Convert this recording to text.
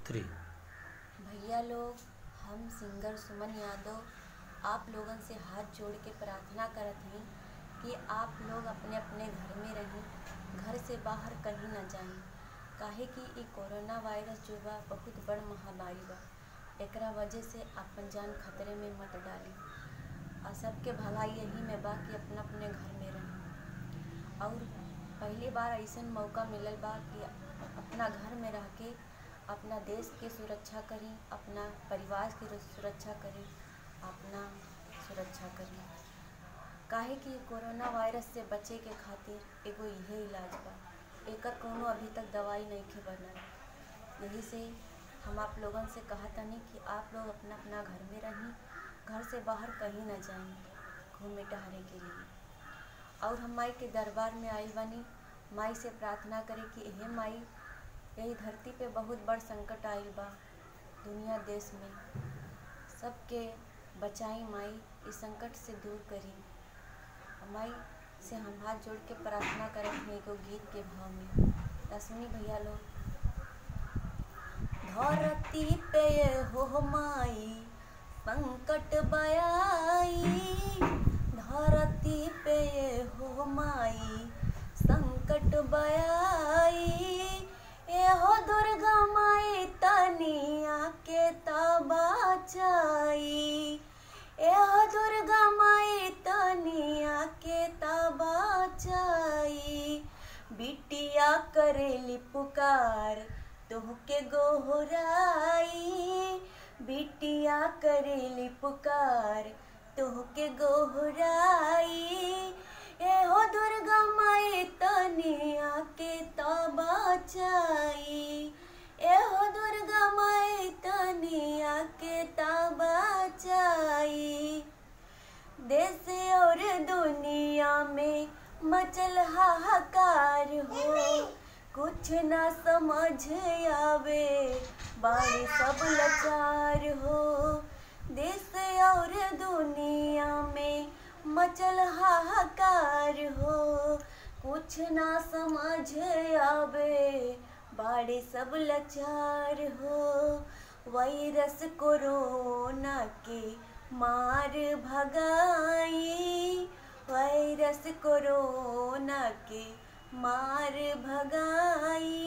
three भैया लोग हम सिंगर सुमन यादव आप लोगन से हाथ जोड़ के प्रार्थना करत हई कि आप लोग अपने अपने घर में रहें घर से बाहर कहीं ना जाएं काहे कि इ कोरोना वायरस जो बा बहुत बड़ महामारी बा एकरा वजह से अपन जान खतरे में मत डाली और सबके भलाई यही में बा कि अपना अपने घर में रहें और पहली बार ऐसन मौका मिलल बा कि अपना घर में रह के अपना देश के सुरक्षा करी अपना परिवार की सुरक्षा करी अपना सुरक्षा करी काहे कि कोरोना वायरस से बचे के खातिर एगो इहे इलाज बा एकर कोनो अभी तक दवाई नइखे बनल यही से हम आप लोगन से कहतनी कि आप लोग अपना अपना घर में रहीं घर से बाहर कहीं ना जाएं घूमे टहरे के लिए और हम माई के दरबार में आइल बानी माई से प्रार्थना करे कि हे माई यही धरती पे बहुत बड़ संकट आइल बा दुनिया देश में सबके बचाई माई इस संकट से दूर करी माई से हम हाथ जोड़ के प्रार्थना करत हैं एगो गीत के भाव में रश्मि भैया लोग धरती पे हो माई संकट बयाई धरती पे हो माई संकट बयाई एहो दुर्गा माई तनिया के तबाचाई एहो दुर्गा माई तनिया के तबाचाई बिटिया करेली पुकार तोहके गोहराई बिटिया करेली पुकार तोहके गोहराई एहो दुर्गा माई तनिया के तबाचाई एहो दुर्गा माई तनिया के तबाचाई देश और दुनिया में मचल हाहाकार हो कुछ ना समझ आवे बाड़ी सब लाचार हो देश और दुनिया में मचल हाहाकार हो कुछ ना समझ आवे बाड़े सब लाचार हो वायरस कोरोना के मार भगाई वायरस कोरोना के मार भगाई